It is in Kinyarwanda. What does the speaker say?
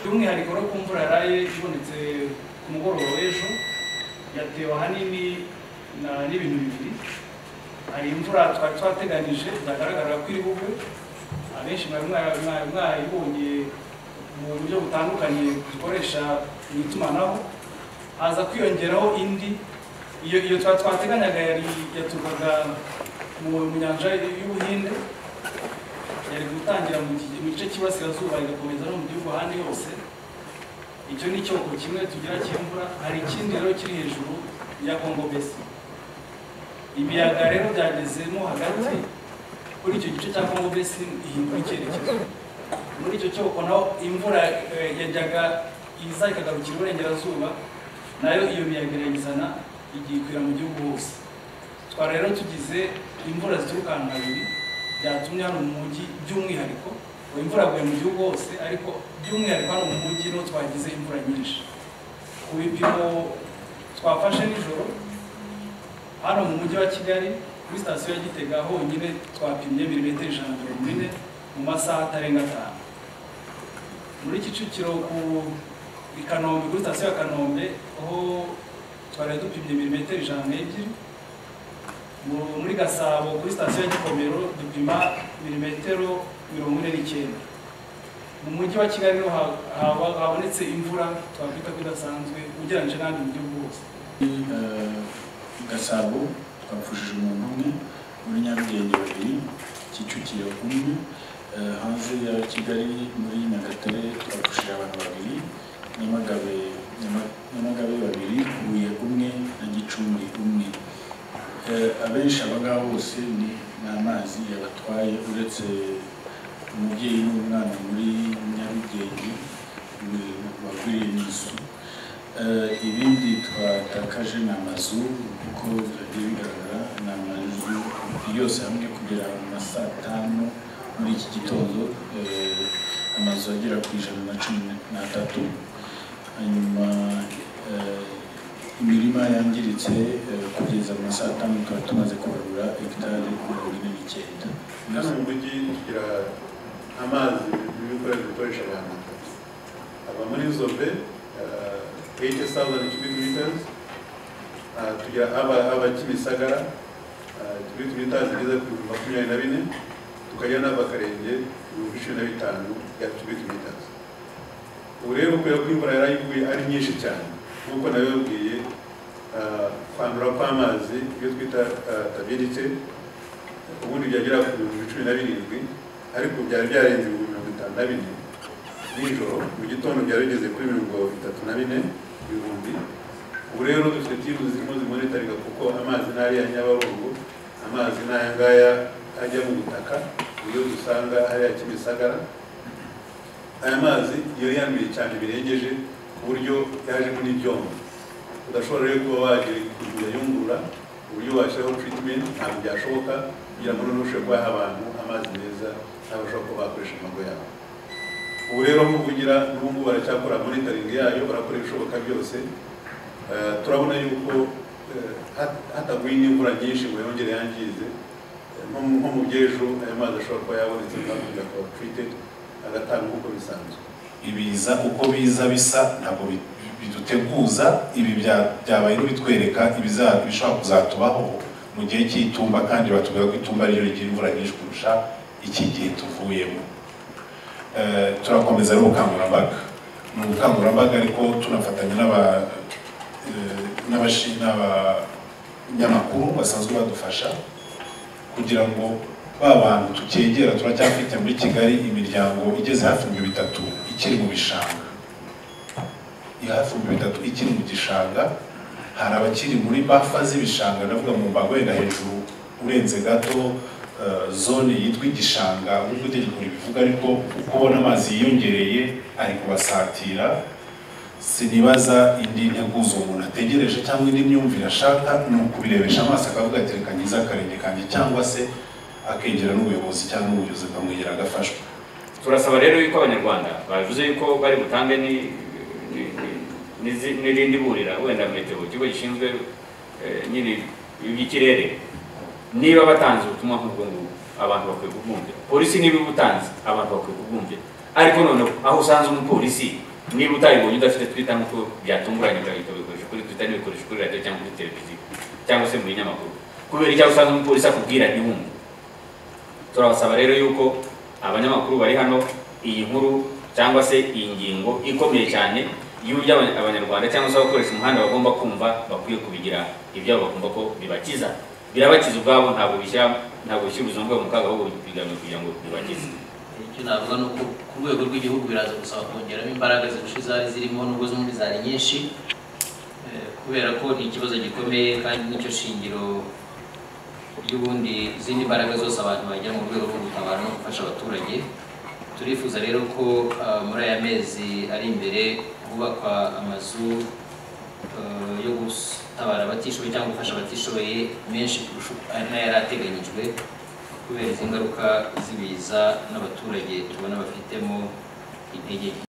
by'umwihariko rero ku mvura yaraye ibonetse ku mugoroba w'ejo yatewe ahanini na- n'ibintu bibiri hari imvura twari twateganije byagaragara ko iri bugwe abenshi mwari mwa- mwa- mwayibonye mu buryo butandukanye dukoresha mu itumanaho haza kwiyongeraho indi iyo iyo twa- twateganyaga yari yaturukaga mu mu nyanja y'ubuhinde yari gutangira mu gi- mu gice cy'iburasirazuba igakomeza no mu gihugu ahandi hose icyo ni icyoko kimwe tugira cy'imvura hari ikindi rero kiri hejuru ya kongo besi ibiyaga rero byagezemo hagati kuri icyo gice cya kongo besi ihindura icyerekezo muri icyo cyoko naho imvura eh, yajyaga iza ikagarukira iburengerazuba nayo iyo miyaga irayizana igikwira mu gihugu hose twari rero tugize imvura zituruka ahantu habiri byatumye hano mu mujyi by'umwihariko ubu imvura yaguye mu gihugu hose ariko by'umwihariko hano mu mujyi niho twagize imvura nyinshi ku bipimo twafashe nijoro hano mu mujyi wa kigali kuri sitasiyo ya gitega honyine twapimye milimetero ijana na mirongo ine mu masaha atarenga atanu muri kicukiro ku i kanombe kuri sitasiyo ya kanombe aho twari dupimye milimetero ijana n'ebyiri mu- muri gasabo kuri sitasiyo ya gikomero dupima milimetero mirongo ine n'icyenda mu mujyi wa kigali niho ha- haba- habonetse imvura twakwita ko idasanzwe ugereranyije n'ahandi mu gihugu hose i gasabo twapfushije umuntu umwe muri nyarugenge babiri kicukiro umwe Eh, hanze ya kigali muri nyagatare twapfushije abantu babiri nyamagabe Nyama- nyamagabe babiri huye umwe na gicumbi umwe Eh, abenshi abangaba bose ni ni amazi yabatwaye uretse umubyeyi n'umwana muri nyarugenge ni- wagwiriye n'inzu Eh, ibindi twatakaje ni amazu kuko byagiye bigaragara ni amazu yose hamwe kugera mu saa tanu muri iki gitondo eh, amazu agera ku ijana na cumi n'atatu hanyuma eh, imirima yangiritse eh, kugeza mu saa tanu tukaba tumaze kubarura hegitari mirongo ine n'icyenda hano mu mujyi tugira amazi n'ibikoresho bikoresha abantu aba muri zobe eyiti sawuzani cubic meters Ah, tugira aba aba kimisagara cubic meters igeze ku bihumbi makumyabiri na bine tukagira n'abakarenge ibihumbi cumi na bitanu ya cubic meters ubu rero kubera ko imvura yarayiguye ari nyinshi cyane nk'uko nabibabwiye ah, kwandura kw'amazi iyo twita tabirite ubundi byagera ku bihumbi cumi na birindwi ariko byari byarenze ibihumbi mirongo itanu na bine nijoro mu gitondo byari bigeze kuri mirongo itatu na bine ibihumbi ubu rero dufite timu zirimo zimonitarika kuko amazi ni ariya nyabarongo amazi ni aya ngaya ajya mu butaka iyo dusanga ariya kimisagara aya mazi iyo yanduye cyane birengeje ku buryo yajemo n'ibyombo udashobora rero kuba wagira kuyayungurura uburyo washyiraho treatment ntabwo byashoboka kugira ngo noneho ushobore guha abantu amazi meza nabo bashobora kuba bakoresha amago yabo ubu rero nko kugira n'ubu baracyakora monitoring yayo barakora ibishoboka byose Eh, turabona yuko eh, hat- hataguye n'imvura nyinshi ngo yongere yangize Eh, nko mu- nko mu by'ejo aya mazi ashobora kuba yabonetse akagira akaba treated agatanga nk'uko bisanzwe ibiza uko biza bisa ntabwo bi- biduteguza ibi bya- byabaye bitwereka ibiza- ibishobora kuzatubaho mu gihe cy'itumba kandi batubwira ko itumba ryo rigira imvura nyinshi kurusha iki gihe tuvuyemo Eh, turakomeza rero ubukangurambaga ni ubukangurambaga ariko tunafatanya n'aba eh, n'abashi- n'abanyamakuru basanzwe badufasha kugira ngo ba bantu tucyegera turacyafite muri kigali imiryango igeze hafi ibihumbi bitatu ikiri mu bishanga iri hafi ibihumbi bitatu ikiri mu gishanga hari abakiri muri bafa z'ibishanga ndavuga mu mbago wenda hejuru urenze gato eh, zone yitwa igishanga nubwo itegeko ribivuga ariko uko ubona amazi yiyongereye ari kubasatira sinibaza indi nteguzo umuntu ategereje cyangwa indi myumvire ashaka ni ukubirebesha amaso akavuga ati reka ngize akarenge kanjye cyangwa se akegera n'ubuyobozi cyangwa n'ubuyobozi akamwegera agafashwa turasaba rero yuko abanyarwanda bavuze yuko bari butange ni- ni- ni- nizi- n'irindi burira wenda meteo ikigo gishinzwe eh, nyine iby'ikirere niba batanze ubutumwa nk'ubwo ngubwo abantu bakwiye kubwumvira polisi niba ibutanze abantu bakwiye kubwumvira ariko noneho aho usanze umupolisi niba utabibonye udafite twitter nk'uko byatunguranye ugahita ubikoresha kuri twitter n'ibikoresho kuri radiyo cyangwa kuri televiziyo cyangwa se mu binyamakuru kubera icyo usanga umupolisi akubwira ntiwumve turabasaba rero yuko abanyamakuru bari hano iyi nkuru cyangwa se iyi ngingo ikomeye cyane y'uburyo abanya- abanyarwanda cyangwa se abakoresha umuhanda bagomba kumva bakwiye kubigira ibyabo bagomba ko bibakiza birabakiza ubwabo ntabwo bishyira ntabwo bishyira ubuzima bwabo mu kaga ahubwo bigamije kugira ngo bibakize icyo navuga ni uko ku rwego rw'igihugu biraza gusaba kongeramo imbaraga zirusha izari zirimo nubwo zombi zari nyinshi eh, kubera ko ni ikibazo gikomeye kandi nicyo shingiro ry'ubundi izindi mbaraga zose abantu bagira mu rwego rwo gutabara no gufasha abaturage turifuza rero ko ah, muri aya mezi ari imbere hubakwa amazu eh, yo gutabara abatishoboye cyangwa gufasha abatishoboye menshi kurusha uko- n'ayari ateganyijwe kubera izi ngaruka z'ibiza n'abaturage tubona bafitemo intege nke